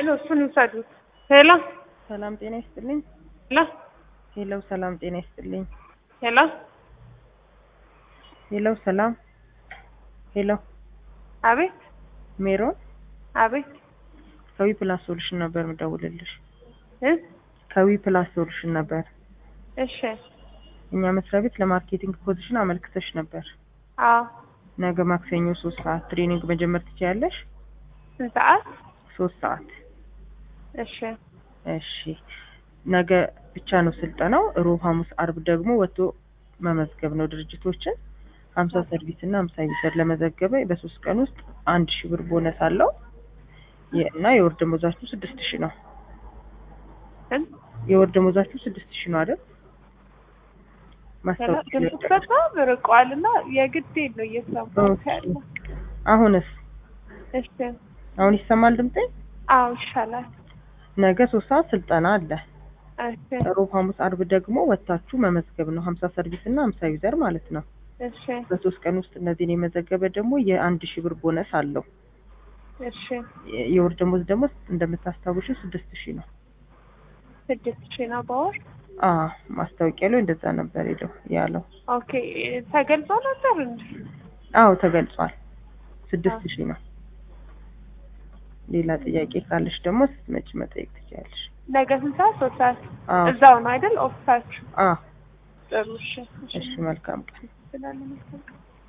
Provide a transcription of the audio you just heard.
ያለው እሱን ይውሰዱት። ሄሎ ሰላም ጤና ይስጥልኝ። ሄሎ ሄሎ ሰላም ጤና ይስጥልኝ። ሄሎ ሄሎ ሰላም ሄሎ አቤት ሜሮን አቤት ከዊ ፕላስ ሶሉሽን ነበር የምደውልልሽ። እ ከዊ ፕላስ ሶሉሽን ነበር። እሺ እኛ መስሪያ ቤት ለማርኬቲንግ ፖዚሽን አመልክተሽ ነበር። አዎ ነገ ማክሰኞ ሶስት ሰዓት ትሬኒንግ መጀመር ትችያለሽ። ስንት ሰዓት? ሶስት ሰዓት እሺ እሺ። ነገ ብቻ ነው ስልጠናው። ሮብ፣ ሐሙስ፣ አርብ ደግሞ ወጥቶ መመዝገብ ነው ድርጅቶችን ሀምሳ ሰርቪስ እና ሀምሳ ዩዘር ለመዘገበ በሶስት ቀን ውስጥ አንድ ሺህ ብር ቦነስ አለው የ- እና የወር ደሞዛችሁ ስድስት ሺህ ነው። ስንት? የወር ደሞዛችሁ ስድስት ሺህ ነው አይደል? ማስታወቂያ ድምፅሽ በጣም ርቋል እና የግድ ነው እየሰማሁት ያለው። አሁንስ እሺ አሁን ይሰማል ድምጤ? አዎ ይሻላል። ነገ ሶስት ሰዓት ስልጠና አለ። እሺ ሮብ፣ ሐሙስ፣ አርብ ደግሞ ወጥታችሁ መመዝገብ ነው ሀምሳ ሰርቪስ እና ሀምሳ ዩዘር ማለት ነው። እሺ በሶስት ቀን ውስጥ እነዚህን የመዘገበ ደግሞ የአንድ ሺህ ብር ቦነስ አለው። እሺ የ- የወር ደሞዝ ደግሞ እንደምታስታውሹ ስድስት ሺህ ነው። ስድስት ሺህ ነው በወር። አ ማስታወቂያ ላይ እንደዛ ነበር ሄደው ያለው። ኦኬ ተገልጾ ነበር እንዴ? አዎ ተገልጿል። ስድስት ሺህ ነው። ሌላ ጥያቄ ካለሽ ደግሞ ስትመጪ መጠየቅ ትችያለሽ። ነገ ስንት ሰዓት? ሶስት ሰዓት አዎ እዛው ነው አይደል? ኦፊሳችሁ። አ ጥሩ እሺ እሺ መልካም ቀን። ስላለ መልካም